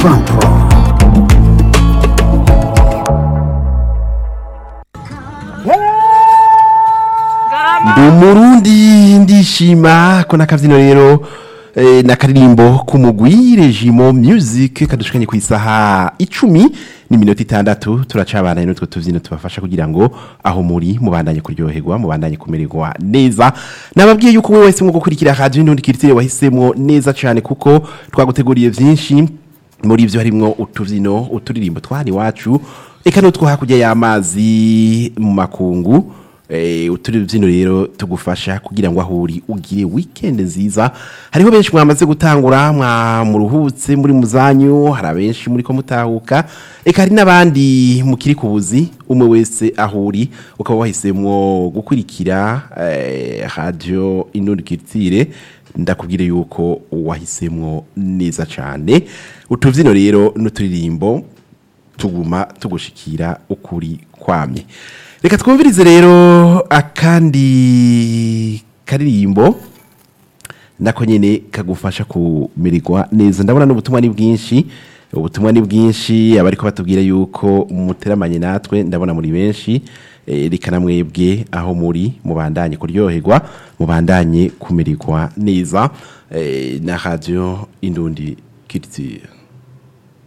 Control. ndi umurundi ndishima ko n'akabyino rero eh, n'akaririmbo k'umugwi regimo music kadushikanye ku isaha icumi n'iminota itandatu turacabana n'utwo tubyino tubafasha kugira ngo aho muri mubandanye kuryoherwa mubandanye kumererwa neza nababwiye yuko wowe wese mu gukurikira radio n'undi kiritire wahisemo neza cyane kuko twaguteguriye byinshi muri ibyo harimo utubyino uturirimbo twari iwacu eka n'utwo hakurya y'amazi mu makungu Eh, uturi byino rero tugufasha kugira ngo ahuri ugire weekend nziza hariho benshi mwamaze gutangura mwa muruhutse muri muzanyu hari abenshi muri ko mutahuka eka hari n'abandi mukiri ku buzi umwe wese ahuri ukaba wahisemwo gukurikira eh, radio inurikitire ndakubwire yuko wahisemwo neza cyane utuvyino rero n'uturirimbo tuguma tugushikira ukuri kwamye reka twumvirize rero akandi karirimbo nako nyene kagufasha kumererwa neza ndabona n'ubutumwa ni bwinshi ubutumwa ni bwinshi abariko batubwira yuko muteramanye natwe ndabona muri benshi eh, reka namwebwe aho muri mubandanye kuryoherwa mubandanye kumererwa neza eh, na radio indundi culture